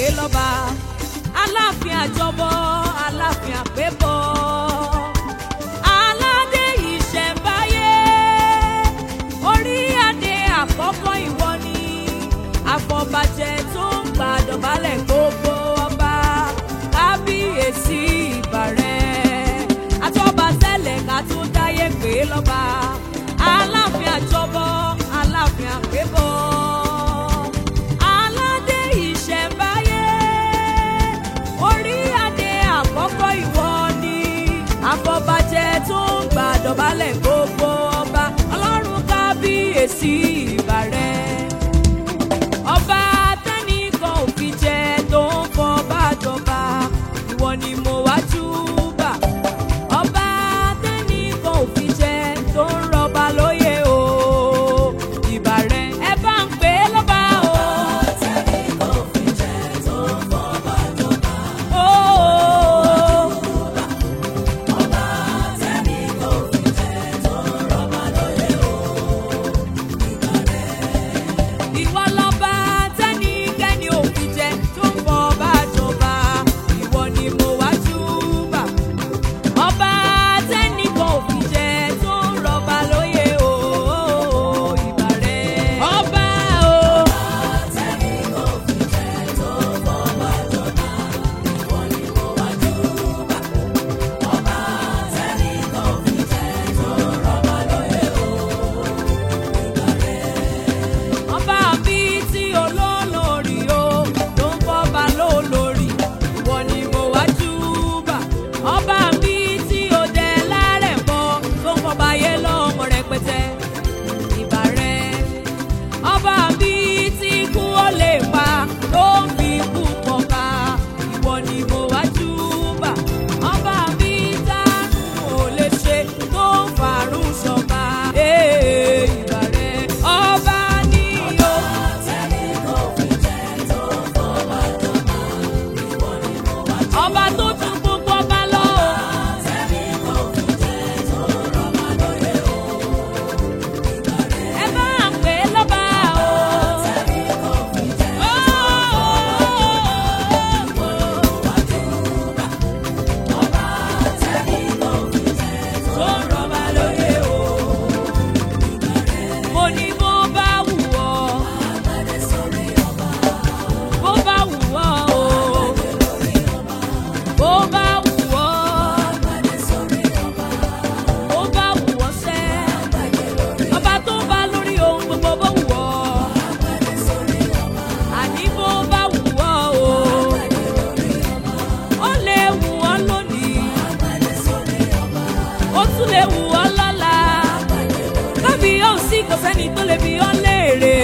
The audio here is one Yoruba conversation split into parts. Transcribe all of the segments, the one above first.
lọ́ba aláàfin àjọbọ aláàfin àpébọ aládé ìṣẹ̀ǹbáyé orí adé àkọ́kọ́ ìwọ ni àfọ̀bàjẹ́ tó ń gbàdọ̀bálẹ̀ gbogbo ọba kábíyèsí ìbàrẹ̀ àtọ́ba tẹ́lẹ̀ ká tó dáyé pé lọ́ba aláàfin àjọbọ aláàfin àpébọ aládé ìṣẹ̀ǹbáyé orí adé àkọ́kọ́ ìwọ ni àfọ̀bàjẹ́ tó ń gbàdọ̀bálẹ̀ gbogbo ọba ọlọ́run kábíyèsí ìbàrẹ̀ ọba tẹ́nìkan ò fi jẹ tó ń fọba jọba ìwọ ni mo wá júbà ọba tẹ́nìkan ò fi jẹ tó ń rọba lóyè o ìbà rẹ ẹ bá ń pè é lọ́ba o. tẹ́nìkan ò fi jẹ tó ń fọba jọba. ọba tẹ́nìkan ò fi jẹ tó ń rọba lóyè o ìwọ lọ́ba tẹ́nikẹ́ni ò fi jẹ tó ń bọ̀ bá jọba ìwọ ni mo wá júbà ọba tẹ́nìkan ò fi jẹ tó ń rọba lóyè o ìbà rẹ ọba o. tẹ́nìkan ò fi jẹ tó ń bọ̀ bá jọba ìwọ ni mo wá júbà ọba tẹ́nìkan ò fi jẹ tó ń rọba lóyè o ọba mi tí olólórí o ló ń fọba lólórí ìwọ ni mo wá júbà ọba mi tí ó dẹ lárẹ̀ bọ tó ń fọba yé lọ́mọ rẹpẹtẹ ìbà rẹ ọba mi tí kú ó lè pa ló ń fi kú pọ̀ka ìwọ ni mo wá júbà ọba mi dánú ò lè ṣe tó ń fàrún ṣọba ìbà rẹ ọba ní o. ọba tó ju gbogbo ọba lọ. ẹ bá ń pè é lọ́ba o. tó ń rọba lóye o. mo ní bó bá wù ọ́. bó bá wù ọ́ o. bó bá wù ọ́. bó bá wù ọ́ sẹ́. ọba tó bá lórí ohun gbogbo bó wù ọ́. àní bó bá wù ọ́ o. ó lè wù ọ́ lónìí. ó tún lè wù ọ́ lọ́la. kábí yóò sí kò sẹ́ni tó lè bí ọ́ léèrè.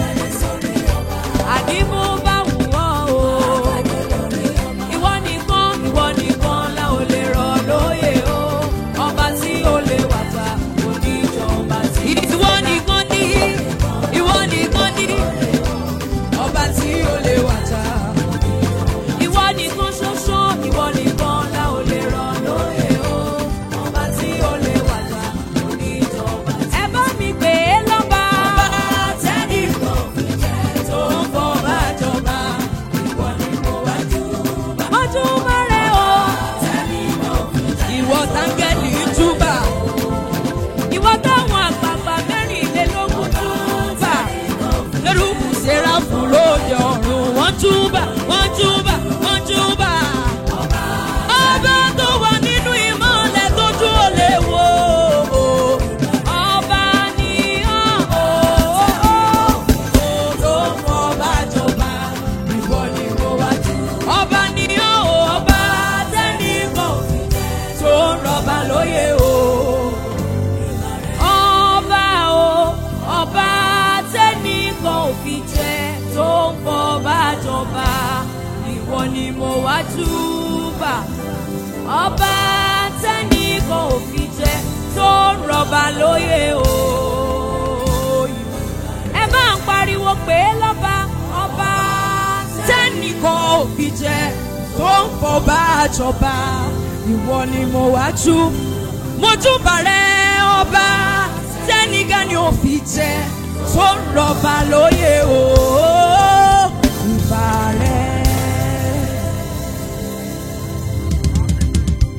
àní bó bá wù ọ́ o. ìwọ nìkan ìwọ nìkan la ò lè rọ̀ lóyè o. ọba tí ó lè wà ta oníjọba tí. ìwọ nìkan ní ìwọ nìkan ní ọba tí ó lè wà ta. ìwọ nìkan ṣoṣo ìwọ nìkan la ò lè rọ̀ lóyè o. ọba tí ó lè wà ta oníjọba tí. ẹ bá mi pè é lọ́ba. ọba tẹ́nìkan fi jẹ́ tó ń bọ̀ bá jọba. ìwọ ni mo wá júbà. mo júbà rẹ o. tẹ́nìkan fi jẹ́ ìwọ táńgẹ́lì júbà. ìwọ táwọn àgbààgbà mẹ́rìnlélógún júbà. lórúkú sẹ́ráfù lóde ọ̀run wọ́n júbà wọ́n júbà wọ́n júbà. ọba tó wà nínú ìmọ̀lẹ̀ tójú ò lè wò. ọba ni ọ́ ló mọ bá jọba ìwọ ni mo wá jù. ọba ni ọ́ ọba tẹ́nìkan tó ń rọba lóyè o. ọba o ọba tẹ́nìkan ò fi jẹ tó ń fọba jọba ìwọ ni mo wá júbà. ọba tẹ́nìkan ò fi jẹ tó ń rọba lóyè o. ẹ bá ń pariwo pé lọ́ba ọba tẹ́nìkan ò fi jẹ tó ń fọba jọba ìwọ ni mo wá jú mo júbà rẹ ọba tẹ́nìkan ni ò fi jẹ tó ń rọba lóyè o.